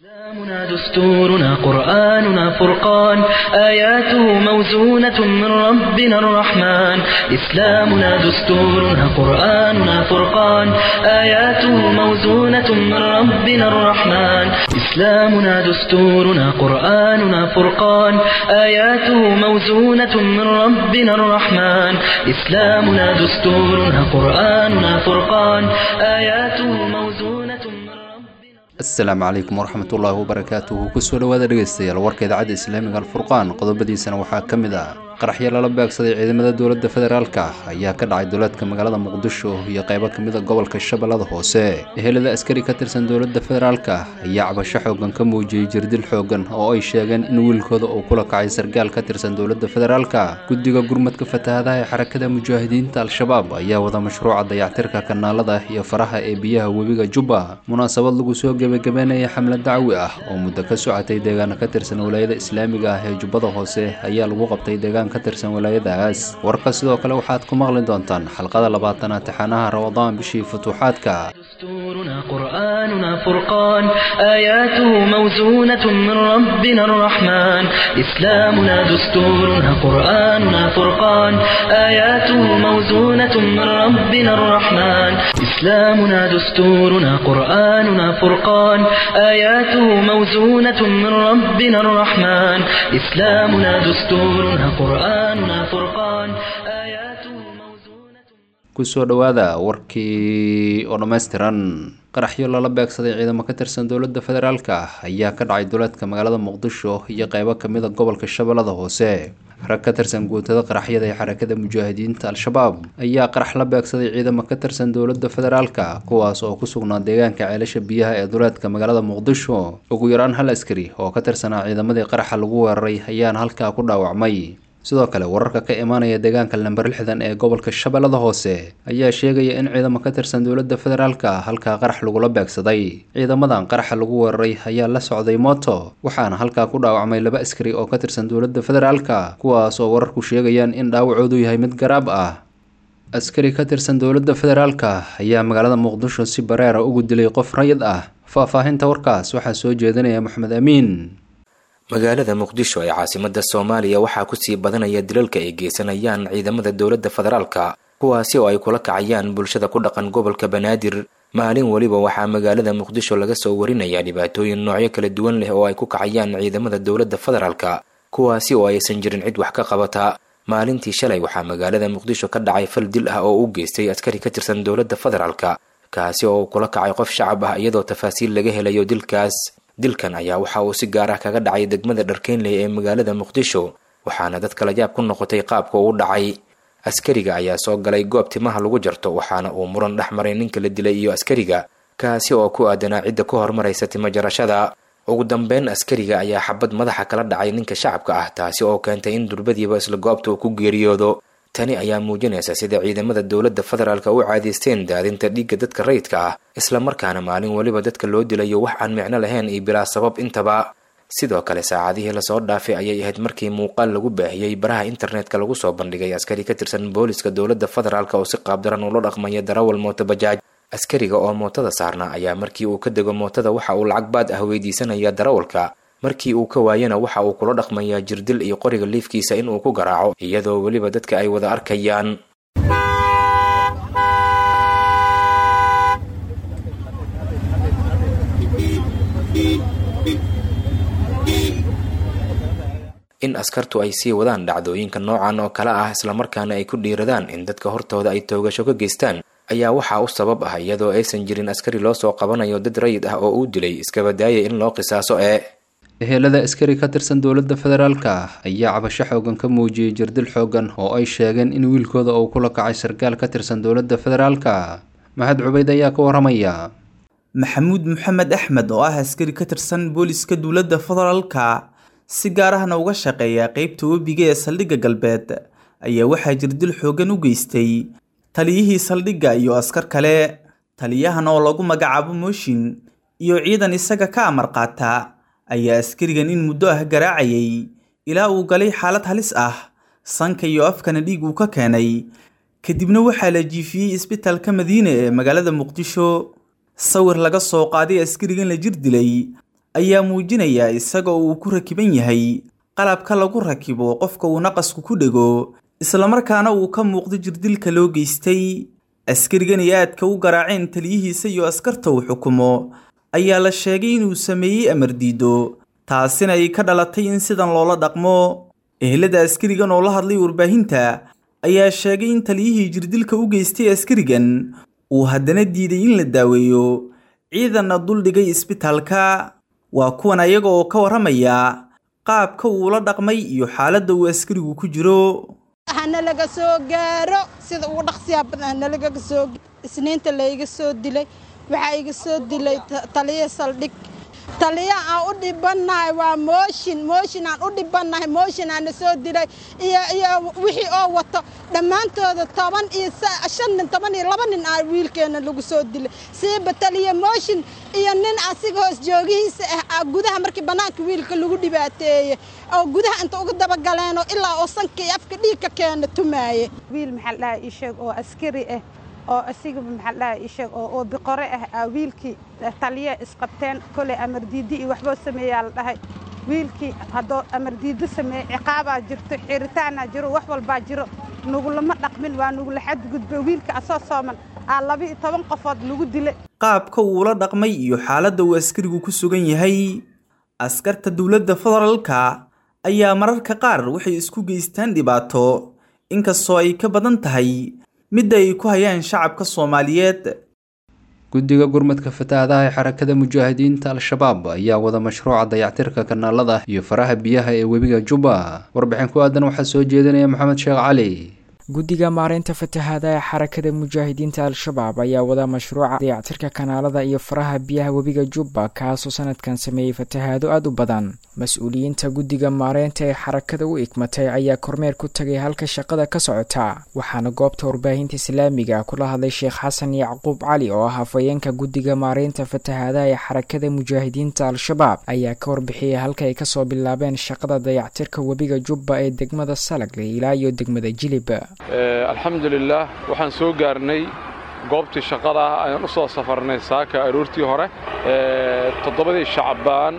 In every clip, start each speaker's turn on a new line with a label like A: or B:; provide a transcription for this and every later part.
A: إسلامنا دستورنا قرآننا فرقان آياته موزونة من ربنا الرحمن إسلامنا دستورنا قرآننا فرقان آياته موزونة من ربنا الرحمن إسلامنا دستورنا قرآننا فرقان آياته موزونة من ربنا الرحمن إسلامنا دستورنا قرآننا فرقان آياته موزونة من ربنا
B: asalaamu calaykum waraxmatullaahi wabarakaatuhu kusoo dhowaada dhegaystayaal warka idaacadda islaamiga alfurqaan qodobadiisana waxaa ka mid ah qaraxyo lala beegsaday ciidamada dowladda federaalka ayaa ka dhacay duleedka magaalada muqdisho iyo qaybo ka mid a gobolka shabeellada hoose ehelada askari ka tirsan dowladda federaalka ayaa cabasho xoogan ka muujiyey jirdil xoogan oo ay sheegeen in wiilkooda uu kula kacay sargaal ka tirsan dowladda federaalka guddiga gurmadka fatahadaha ee xarakada mujaahidiinta al-shabaab ayaa wada mashruuca dayactirka kanaalada iyo faraha ee biyaha webiga jubba munaasabad lagu soo gebagabeynaya xamlad dacwi ah oo muddo ka socotay deegaana ka tirsan walaayada islaamiga ah ee jubbada hoose ayaa lagu qabtay deegaan ka tirsan walaayadaas warka sidoo kale waxaad ku maqli doontaan xalqada labaatanaad taxanaha ramadaan bishii futuuxaadka
A: دستورنا قرآننا فرقان آياته موزونة من ربنا الرحمن إسلامنا دستورنا قرآننا فرقان آياته موزونة من ربنا الرحمن إسلامنا دستورنا قرآننا فرقان آياته موزونة من ربنا الرحمن إسلامنا دستورنا قرآننا فرقان آياته موزونة
B: kusoo dhowaada warkii oo dhammaystiran qaraxyo lala beegsaday ciidamo ka tirsan dowladda federaalka ayaa ka dhacay duleedka magaalada muqdisho iyo qaybo ka mid a gobolka shabeellada hoose rag ka tirsan guutada qaraxyada ee xarakada mujaahidiinta al-shabaab ayaa qarax la beegsaday ciidamo ka tirsan dowladda federaalka kuwaas oo ku sugnaa deegaanka ceelasha biyaha ee duleedka magaalada muqdisho ugu yaraan hal askari oo ka tirsanaa ciidamadii qaraxa lagu weeraray ayaana halkaa ku dhaawacmay sidoo kale wararka ka imaanaya deegaanka lamber lixdan ee gobolka shabeellada hoose ayaa sheegaya in ciidamo ka tirsan dowladda federaalka halkaa qarax lagula beegsaday ciidamadan qaraxa lagu weeraray ayaa la socday mooto waxaana halkaa ku dhaawacmay laba askari oo ka tirsan dowladda federaalka kuwaas oo wararku sheegayaan in dhaawacoodu yahay mid garaab ah askari ka tirsan dowladda federaalka ayaa magaalada muqdisho si bareera ugu dilay qof rayid ah faahfaahinta warkaas waxaa soo jeedinaya maxamed amiin
C: magaalada muqdisho ee caasimada soomaaliya waxaa kusii badanaya dilalka ay geysanayaan ciidamada dowladda federaalka kuwaasi oo ay kula kacayaan bulshada ku dhaqan gobolka banaadir maalin weliba waxaa magaalada muqdisho laga soo warinayaa dhibaatooyin noocyo kala duwan leh oo ay ku kacayaan ciidamada dowladda federaalka kuwaasi oo aysan jirin cid wax ka qabata maalintii shalay waxaa magaalada muqdisho ka dhacay fal dil ah oo u geystay askari ka tirsan dowladda federaalka kaasi oo uu kula kacay qof shacab ah iyadoo tafaasiil laga helayo dilkaas dilkan ayaa waxa uu si gaar ah kaga dhacay degmada dharkeynley ee magaalada muqdisho waxaana dadka la yaab ku noqotay qaabka uu dhacay askariga ayaa soo galay goob timaha lagu jarto waxaana uu muran dhex maray ninka la dilay iyo askariga kaasi oo ku aadanaa cidda ku horumaraysa timo jarashada ugu dambeyn askariga ayaa xabad madaxa kala dhacay ninka shacabka ah taasi oo keentay in durbadiiba isla goobta uu ku geeriyoodo tani ayaa muujinaysa sida ciidamada dowladda federaalka u caadaysteen daadinta dhiigga dadka rayidka ah islamarkaana maalin weliba dadka loo dilayo wax aan micno lahayn iyo bilaa sabab intaba sidoo kale saacadihii lasoo dhaafay ayay ahayd markii muuqaal lagu baahiyey baraha internetka lagu soo bandhigay askari ka tirsan booliska dowladda federaalk oo si qaabdaran ula dhaqmaya darawal mooto bajaaj askariga oo mootada saarnaa ayaa markii uu ka dego mootada waxa uu lacag baad ah weydiisanaya darawalka markii uu ka waayana waxa uu kula dhaqmayaa jirdil iyo qoriga liifkiisa in uu ku garaaco iyadoo weliba dadka ay wada arkayaan in askartu ay sii wadaan dhacdooyinka noocan oo kale ah islamarkaana ay ku dhiiradaan in dadka hortooda ay toogasho ka geystaan ayaa waxaa u sabab ah iyadoo aysan jirin askari loo soo qabanayo dad rayid ah oo uu dilay iskabadaaya in loo qisaaso ee
B: ehelada askari ka tirsan dowladda federaalka ayaa cabasho xoogan ka muujiyey jirdil xoogan oo ay sheegeen in wiilkooda uu kula kacay sargaal ka tirsan dowladda federaalka maxad cubayd ayaa ka waramaya
D: maxamuud maxamed axmed oo ah askari ka tirsan booliska dowladda federaalka si gaar ahna uga shaqeeya qeybta webiga ee saldhigga galbeed ayaa waxaa jirdil xoogan u geystay taliyihii saldhigga iyo askar kale taliyahan oo lagu magacaabo mooshin iyo ciidan isaga ka amar qaata ayaa askarigan in muddo ah garaacayay ilaa uu galay xaalad halis ah sanka iyo afkana dhiig uu ka keenay kadibna waxaa la jiifiyey isbitaalka madiine ee magaalada muqdisho sawir laga soo qaaday askarigan la jir dilay ayaa muujinaya isaga oo uu ku rakiban yahay qalabka lagu rakibo qofka uu naqasku ku dhego islamarkaana uu ka muuqdo jirdilka loo geystay askarigan ay aadka u garaaceen taliyihiisa iyo askarta uu xukumo ayaa la sheegay inuu sameeyey amar diido taasina ay ka dhalatay in sidan loola dhaqmo ehelada askarigan oo la hadlay warbaahinta ayaa sheegay in taliyihii jirdilka u geystay askarigan uu haddana diiday in la daaweeyo ciidanna duldhigay isbitaalka waa kuwan ayaga oo ka warramaya qaabka uu la dhaqmay iyo xaaladda uu askarigu ku jiro
E: hanalaga soo gaaro sida ugu dhaqsiyaa badan hanalagaga soo isniinta layga soo dilay waxaa iga soo dilay taliya saldhig taliya aan u dhibannahay waa mooshin mooshin aan u dhibannahay mooshin aana soo dilay iyo iyo wixii oo wato dhammaantooda toban iyo shan nin toban iyo laba nin aa wiilkeenna lagu soo dilay siiba taliya mooshin iyo nin asiga hoos joogihiisa ah gudaha markii bannaanka wiilka lagu dhibaateeye oo gudaha inta uga dabagaleenoo ilaa oo sanka iyo afka dhiigka keena tumaaye
F: wiil maxaa dhaha ii sheeg oo askari ah oo asigaba maxaa dhaha ii sheeg oo oo biqore ah aa wiilkii taliya isqabteen koley amardiidi iyo waxboo sameeyaa la dhahay wiilkii haddoo amardiido sameeye ciqaabaa jirto xiritaanaa jiro wax walbaa jiro nugulama dhaqmin waa nugula xadgudba wiilka asoo sooman aa laba iyo toban qofood lagu dilay
D: qaabka uu la dhaqmay iyo xaaladda uu askarigu ku sugan yahay askarta dowladda federaalka ayaa mararka qaar waxay isku geystaan dhibaato inkastoo ay ka badan tahay midda ay ku hayaan shacabka soomaaliyeed
B: guddiga gurmadka fatahaadaha ee xarakada mujaahidiinta al-shabaab ayaa wada mashruuca dayactirka kanaalada iyo faraha biyaha ee webiga jubba warbixin ku aadan waxaa soo jeedinaya maxamed sheekh cali
G: guddiga maareynta fatahaada ee xarakada mujaahidiinta al-shabaab ayaa wada mashruuca dayactirka kanaalada iyo faraha biyaha webiga jubba kaasoo sanadkan sameeyey fatahaado aada u badan mas-uuliyiinta guddiga maareynta ee xarakada u igmatay ayaa kormeer ku tagay halka shaqada ka socota waxaana goobta warbaahinta islaamiga kula hadlay sheekh xasan yacquub cali oo ah hafayeenka guddiga maareynta fatahaadaha ee xarakada mujaahidiinta al-shabaab ayaa ka warbixiyay halka ay kasoo bilaabeen shaqada dayactirka webiga jubba ee degmada salagle ilaa iyo degmada jilib
H: alxamdulilaah waxaan soo gaarnay goobtii shaqada ah ayaan u soo safarnay saaka aroortii hore toddobadii shacbaan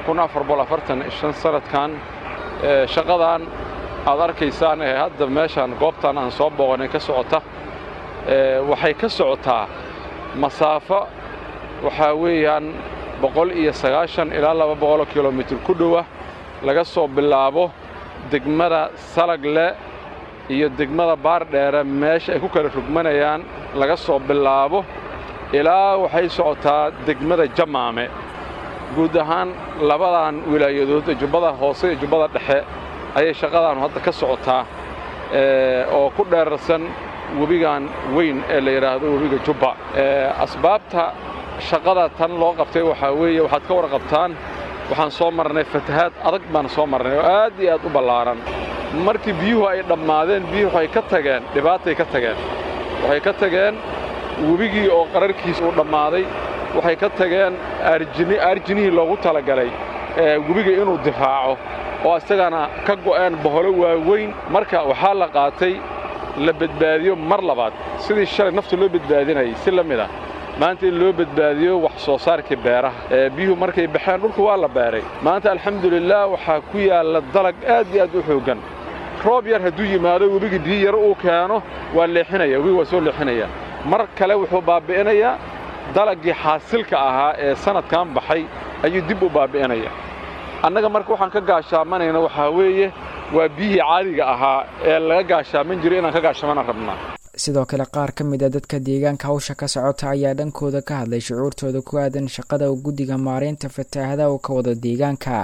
H: sanadkan shaqadan aad arkaysaan ee hadda meeshaan goobtan aan soo booqanay ka socota waxay ka socotaa masaafo waxaa weeyaan boqol iyo sagaashan ilaa laba boqoloo kilomitir ku dhowa laga soo bilaabo degmada salagle iyo degmada baardheere meesha ay ku kala rugmanayaan laga soo bilaabo ilaa waxay socotaa degmada jamaame guud ahaan labadan wilaayadood jubbada hoose iyo jubbada dhexe ayay shaqadaanu hadda ka socotaa oo ku dheerarsan webigan weyn ee la yidhaahdo webiga jubba asbaabta shaqada tan loo qabtay waxaa weeye waxaad ka warqabtaan waxaan soo marnay fatahaad adag baan soo marnay oo aad iyo aad u ballaaran markii biyuhu ay dhammaadeen biyuhu waxay ka tageen dhibaatay ka tageen waxay ka tageen webigii oo qararkiisa uu dhammaaday waxay ka tageen aarjinihii loogu talagalay webiga inuu difaaco oo isagana ka go'een boholo waaweyn marka waxaa la qaatay la badbaadiyo mar labaad sidii shalay nafta loo badbaadinayay si la mid ah maanta in loo badbaadiyo wax soo saarkii beeraha biyuhu markay baxeen dhulku waa la beeray maanta alxamdulilaah waxaa ku yaalla dalag aad iyo aad u xooggan roob yar hadduu yimaado webigii biyo yar uu keeno waa leexinaya webiga waa soo leexinaya mar kale wuxuu baabbi'inayaa dalaggii xaasilka ahaa ee sannadkan baxay ayuu dib u baabbi'inaya annaga marka waxaan ka gaashaamanayna waxaa weeye waa biyihii caadiga ahaa ee laga gaashaaman jiray inaan ka gaashamana rabnaa
G: sidoo kale qaar ka mid a dadka deegaanka hawsha ka socota ayaa dhankooda ka hadlay shucuurtooda ku aadan shaqada uu guddiga maareynta fataahada uu ka wada deegaanka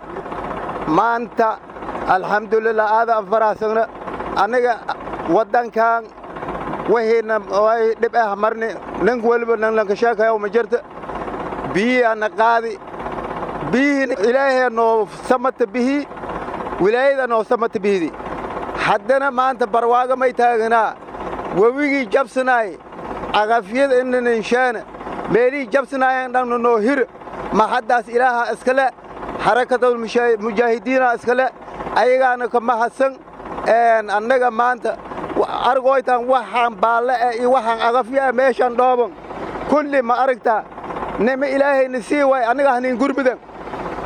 I: maanta alxamdulilah aadaan faraxsagna annaga waddankan wahiina way dhib ah marni nin weliba nanlanka sheekayaw ma jirta biyihiana qaadi biyihii ilaahee noo samata bihii wilaayada noo samata bihidi haddana maanta barwaaga may taaganaa webigii jabsanaay cagafyada inaninshaana meelihii jabsanaayan dhanna noo hir ma haddaas ilaaha iskale xarakadul mujaahidiina iskale ayagaana ka mahadsan annaga maanta argoytan waxaan baalle eh iyo waxaan agafya eh meeshan dhooban kulli ma aragtaa nima ilaahayna sii waay annaga hanin gurmudan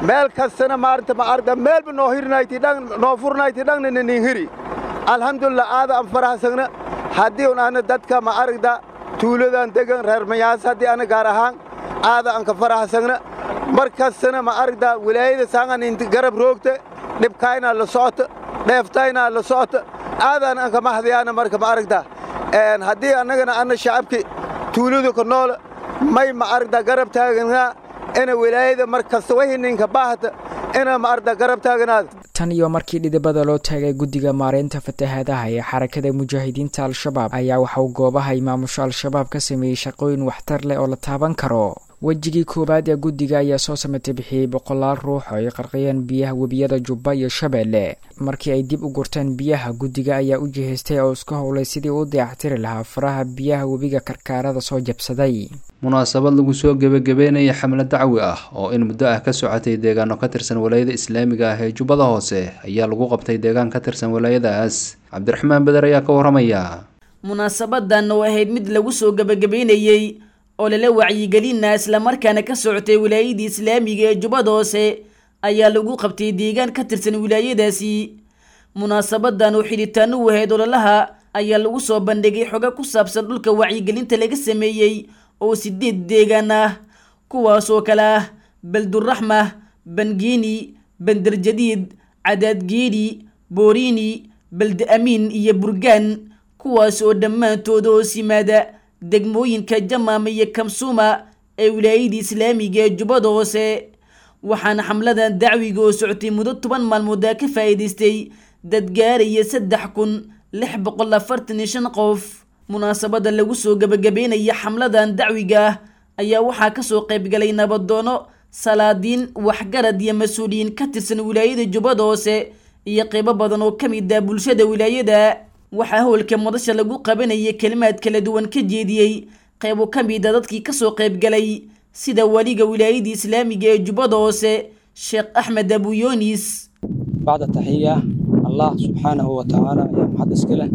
I: meel kastana maaranta ma aragda meelba noo hirnayti dhan noo furnayti dhanna nin hiri alxamdulillah aada aan farahsagna haddii un ana dadka ma aragda tuuladan degan reer mayaas haddii ana gaar ahaan aada aan ka farahsagna mar kastana ma aragda wilaayada saangan inti garab roogta dhibkaynaa la socota dheeftaynaa la socota aadaan aan ka mahdayaana marka ma aragda haddii annagana ana shacabki tuuladu ka noola may ma aragda garab taaganaa ina wilaayada mar kasta wixii ninka baahata ina ma aragda garab taaganaada
G: tan iyo markii dhidibada loo taagay guddiga maareynta fatahaadaha ee xarakada mujaahidiinta al-shabaab ayaa waxauu goobaha imaamusho al-shabaab ka sameeyey shaqooyin waxtar leh oo la taaban karo wejigii koowaad ee guddiga ayaa soo samatay bixiyey boqolaal ruux oo ay qarqiyeen biyaha webiyada jubba iyo shabeelle markii ay dib u gurteen biyaha guddiga ayaa u jihaystay oo isku howlay sidii u dayactiri lahaa faraha biyaha webiga karkaarada soo jabsaday
B: munaasabad lagu soo gebagabeynaya xamle dacwi ah oo in muddo ah ka socotay deegaano ka tirsan walaayada islaamiga ah ee jubbada hoose ayaa lagu qabtay deegaan ka tirsan walaayadaas cabdiraxmaan beder ayaa ka warramaya
J: munaasabadan oo ahayd mid lagu soo gebagabeynayey oo lala wacyigelina islamarkaana ka socotay wilaayadii islaamiga ee jubbada hoose ayaa lagu qabtay deegaan ka tirsan wilaayadaasi munaasabadan oo xidhitaan u ahayd ololaha ayaa lagu soo bandhigay xoga ku saabsan dhulka wacyigelinta laga sameeyey oo sideed deegaan ah kuwaasoo kale ah belduraxma bangiini banderjadiid cadaadgeedhi booriini belde amiin iyo burgaan kuwaas oo dhammaantooda hoos yimaada degmooyinka jamaama iyo kamsuuma ee wilaayadii islaamiga ee jubbada hoose waxaana xamladan dacwiga oo socotay muddo toban maalmooda ka faa'iidaystay dad gaaraya saddex kun lix boqol afartan iyo shan qof munaasabada lagu soo gebagabeynaya xamladan dacwiga ah ayaa waxaa kasoo qaybgalay nabadoono salaadiin waxgarad iyo mas-uuliyiin ka tirsan wilaayada jubbada hoose iyo qeybo badan oo ka mid ah bulshada wilaayada waxaa howlka madasha lagu qabanaya kelimaad kala duwan ka jeediyey qeybo ka mid a dadkii kasoo qaybgalay sida waliga wilaayadii islaamiga ee jubbada hoose sheekh axmed abuyoonis
K: bacda taxiya allah subxaanahu wa tacaala ayaa maxad iska leh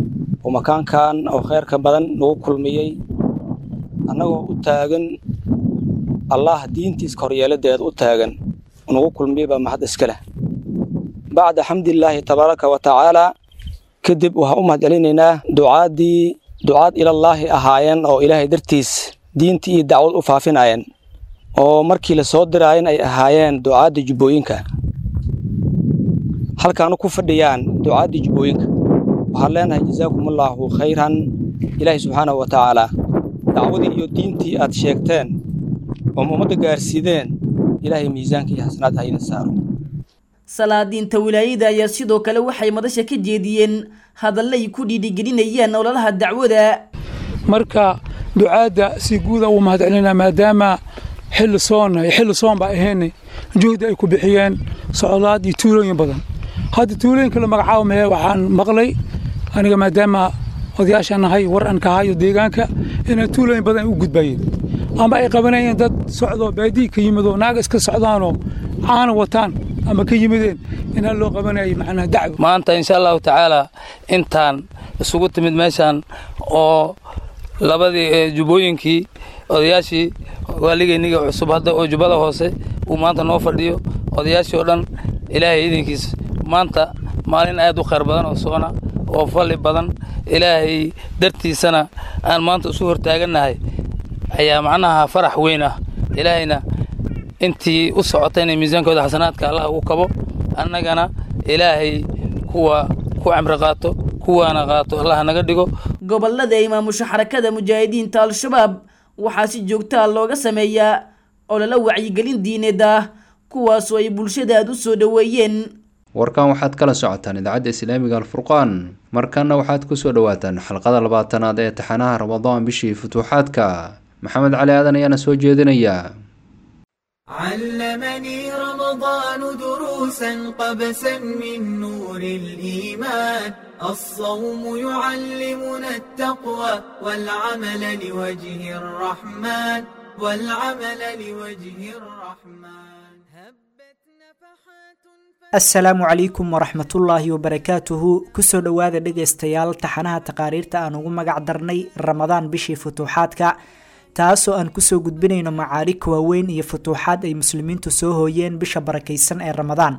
K: oo makaankan oo kheyrka badan nagu kulmiyey annagoo u taagan allah diintiiska horyeeladeeda u taagan nagu kulmiyey baa maxad iska leh bacda xamdilaahi tabaaraka wa tacaala kadib waxaan u mahad celinaynaa ducaaddii ducaad ilallaahi ahaayeen oo ilaahay dartiis diintii iyo dacwad u faafinayeen oo markii la soo diraayeen ay ahaayeen ducaadda jubbooyinka halkaanu ku fadhiyaan ducaaddii jubbooyinka waxaan leenahay jazaakumullaahu khayran ilaahay subxaanahu wa tacaalaa dacwadii iyo diintii aad sheegteen oo ummadda gaarsiideen ilaahay miisaanka iyo xasanaad ha idin saaro
J: salaadiinta wilaayada ayaa sidoo kale waxay madasha ka jeediyeen hadallay ku dhiirigelinayaan ololaha dacwada
L: marka ducaadda si guuda uu mahad celinaa maadaama xilli soonna iyo xilli soon baa ahaynay juhdi ay ku bixiyeen socdaad iyo tuulooyin badan hadda tuulooyinka la magacaabo mahe waxaan maqlay aniga maadaama odayaashaan nahay war aan ka hayo deegaanka inay tuulooyin badan ay u gudbayeen ama ay qabanayeen dad socdoo baadiyi ka yimidoo naaga iska socdaanoo caana wataan ama ka yimideen inaa loo qabanayay macnaha dacwo
M: maanta insha allahu tacaala intaan isugu timid meeshaan oo labadii jubbooyinkii odayaashii waaligeyniga cusub hadda oo jubbada hoose uu maanta noo fadhiyo odayaashii oo dhan ilaahay idinkiis maanta maalin aad u khayr badan oo soona oo falli badan ilaahay dartiisana aan maanta isu hortaagannahay ayaa macnaha farax weyn ah ilaahayna intii u socotayna miisaankooda xasanaadka allah ugu kabo annagana ilaahay kuwa ku camri qaato kuwaana qaato allah naga dhigo
J: gobolada ay maamusho xarakada mujaahidiinta al-shabaab waxaa si joogtaa looga sameeyaa ololo wacyigelin diineed ah kuwaasoo ay bulshada aad u soo dhoweeyeen
B: warkan waxaad kala socotaan idaacadda islaamiga alfurqaan markanna waxaad kusoo dhawaataan xalqada labaatanaad ee taxanaha ramadaan bishii futuuxaadka maxamed cali aadan ayaana soo jeedinaya
N: علمني رمضان دروسا قبسا من نور الإيمان الصوم يعلمنا التقوى والعمل لوجه الرحمن والعمل لوجه الرحمن
O: asalaamu calaykum waraxmatullaahi wabarakaatuhu kusoo dhowaada dhegaystayaal taxanaha taqaariirta aan ugu magac darnay ramadaan bishii futuuxaadka taasoo aan kusoo gudbinayno macaarig waaweyn iyo futuuxaad ay muslimiintu soo hooyeen bisha barakaysan ee ramadaan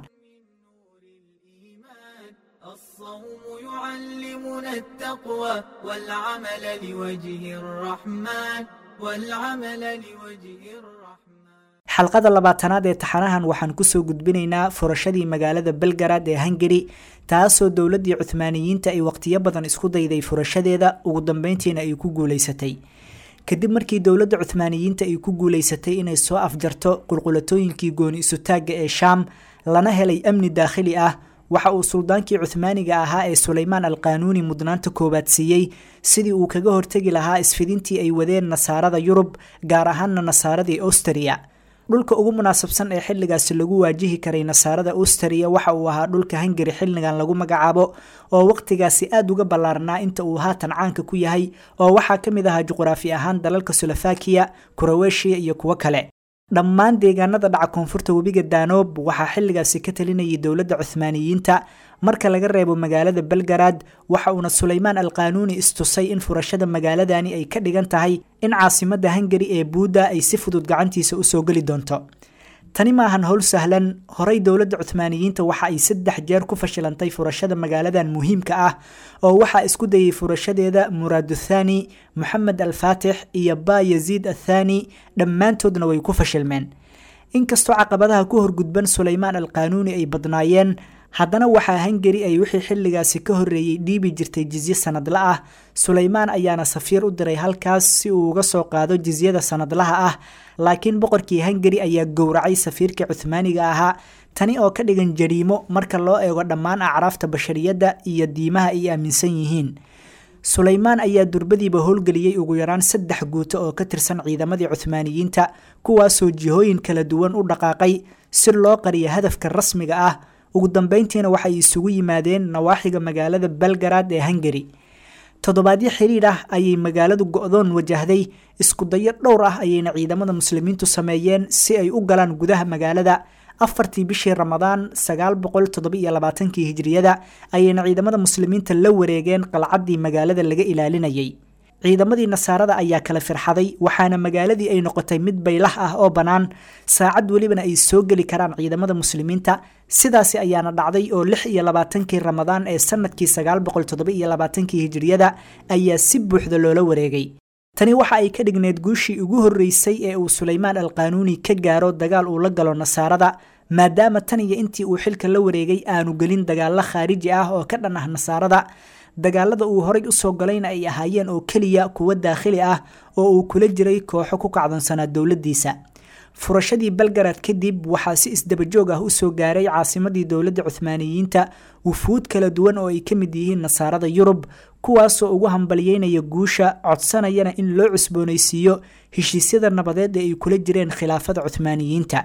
N: يعلمنا التقوى والعمل لوجه الرحمن والعمل لوجه الرحمن
O: xalqada labaatanaad ee taxanahan waxaan kusoo gudbinaynaa furashadii magaalada belgarad ee hungari taasoo dowladii cuhmaaniyiinta ay waqtiyo badan isku dayday furashadeeda ugu dambeyntiina ay ku guuleysatay kadib markii dowladda cuhmaaniyiinta ay ku guuleysatay inay soo afjarto qulqulatooyinkii gooni isutaagga ee shaam lana helay amni daakhili ah waxa uu suldaankii cuhmaaniga ahaa ee suleymaan alqaanuuni mudnaanta koowaad siiyey sidii uu kaga hortegi lahaa isfidintii ay wadeen nasaarada yurub gaar ahaana nasaaradii austria dhulka ugu munaasabsan ee xilligaasi lagu waajihi karay nasaarada austria waxa uu ahaa dhulka hungari xilligan lagu magacaabo oo waqtigaasi aada uga ballaarnaa inta uu haatan caanka ku yahay oo waxaa ka mid ahaa juqraafi ahaan dalalka solofakiya kuroweshiya iyo kuwo kale dhammaan deegaanada dhaca koonfurta webiga danoob waxaa xilligaasi ka talinayay dowladda cuhmaaniyiinta marka laga reebo magaalada belgarad waxa uuna suleymaan alqaanuuni istusay in furashada magaaladani ay ka dhigan tahay in caasimada hungari ee buudda ay si fudud gacantiisa usoo geli doonto tani maahan howl sahlan horey dowladda cuhmaaniyiinta waxa ay saddex jeer ku fashilantay furashada magaaladan muhiimka ah oo waxaa isku dayay furashadeeda muraaduthani moxamed alfaatix iyo ba yaziid athani dhammaantoodna way ku fashilmeen inkastoo caqabadaha ku horgudban suleymaan alqaanuuni ay badnaayeen haddana waxaa hungari ay wixii xilligaasi ka horreeyey dhiibi jirtay jizye sanadla ah suleymaan ayaana safiir u diray halkaas si uu uga soo qaado jizyada sanadlaha ah laakiin boqorkii hungari ayaa gowracay safiirkii cuhmaaniga ahaa tani oo ka dhigan jariimo marka loo eego dhammaan acraafta bashariyadda iyo diimaha ay aaminsan yihiin suleymaan ayaa durbadiiba howlgeliyey ugu yaraan saddex guuto oo ka tirsan ciidamadii cuhmaaniyiinta kuwaasoo jihooyin kala duwan u dhaqaaqay si loo qariyo hadafka rasmiga ah ugu dambeyntiina waxay isugu yimaadeen nawaaxiga magaalada belgarad ee hungari toddobaadyo xiriir ah ayay magaaladu go-doon wajahday iskudayo dhowr ah ayayna ciidamada muslimiintu sameeyeen si ay u galaan gudaha magaalada afartii bishii ramadaan sagaal boqol toddobiiyo labaatankii hijriyada ayayna ciidamada muslimiinta la wareegeen qalcaddii magaalada laga ilaalinayay ciidamadii nasaarada ayaa kala firxaday waxaana magaaladii ay noqotay mid baylah ah oo bannaan saacad welibana ay soo geli karaan ciidamada muslimiinta sidaasi ayaana dhacday oo lix iyo labaatankii ramadaan ee sanadkii sagaal boqol toddobiiyo labaatankii hijriyada ayaa si buuxda loola wareegay tani waxa ay ka dhigneed guushii ugu horreysay ee uu suleymaan alqaanuuni ka gaaro dagaal uu la galo nasaarada maadaama tan iyo intii uu xilka la wareegay aanu gelin dagaallo khaariji ah oo ka dhan ah nasaarada dagaalada uu horay usoo galayna ay ahaayeen oo keliya kuwo daakhili ah oo uu kula jiray kooxo ku kacdoonsanaa dowladdiisa furashadii belgarad kadib waxaa si isdabajoog ah usoo gaaray caasimadii dowladda cuhmaaniyiinta wufuud kala duwan oo ay ka mid yihiin nasaarada yurub kuwaasoo ugu hambalyeynaya guusha codsanayana in loo cusboonaysiiyo heshiisyada nabadeed ee ay kula jireen khilaafada cuhmaaniyiinta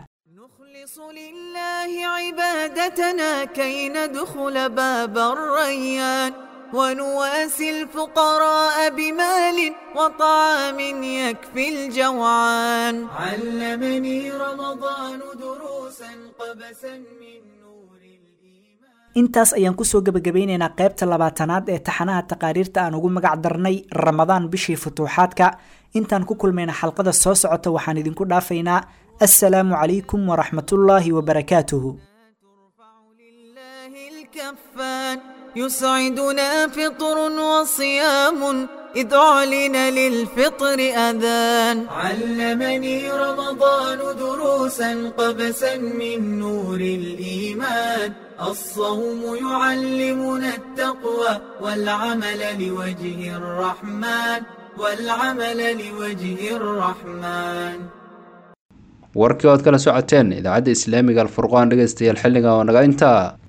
N: عبادتنا كي ندخل باب الريان ونواسي الفقراء بمال وطعام يكفي الجوعان علمني رمضان دروسا قبسا من
O: intaas ayaan kusoo gebagabeyneynaa qaybta labaatanaad ee taxanaha taqaariirta aan ugu magac darnay ramadaan bishii futuuxaadka intaan ku kulmayna xalqada soo socota waxaan idinku dhaafaynaa assalaamu calaykum waraxmatullaahi wabarakaatuhu
N: الكفان يسعدنا فطر وصيام إذ أعلن للفطر أذان علمني رمضان دروسا قبسا من نور الإيمان الصوم يعلمنا التقوى والعمل لوجه الرحمن والعمل لوجه الرحمن
B: warkii ood kala socoteen idaacadda islaamiga alfurqaan dhegeystayaal xilliga oo naga intaa